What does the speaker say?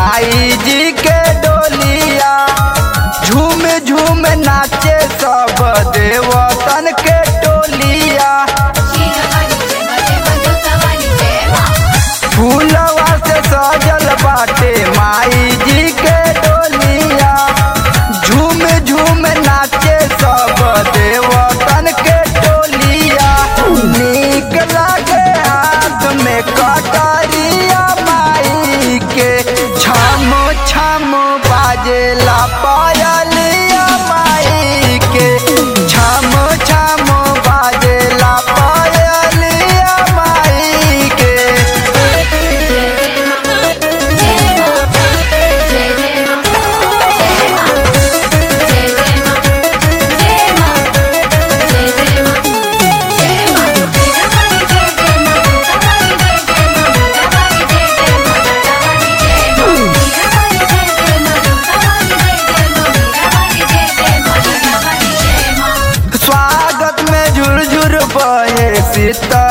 माई जी के डोलिया झूम झूम नाचे सब देवतन के टोलिया फूलवा से सजल बाटे माई जी के डोलिया झूम झूम नाचे सब देवतन के टोलिया नीक लागे हाथ में कटरिया माई के छम छम बाजेला पायलिया माई के छम छम बाजेला पायलिया माई के स्वागत में झुरझुर बहे शीतल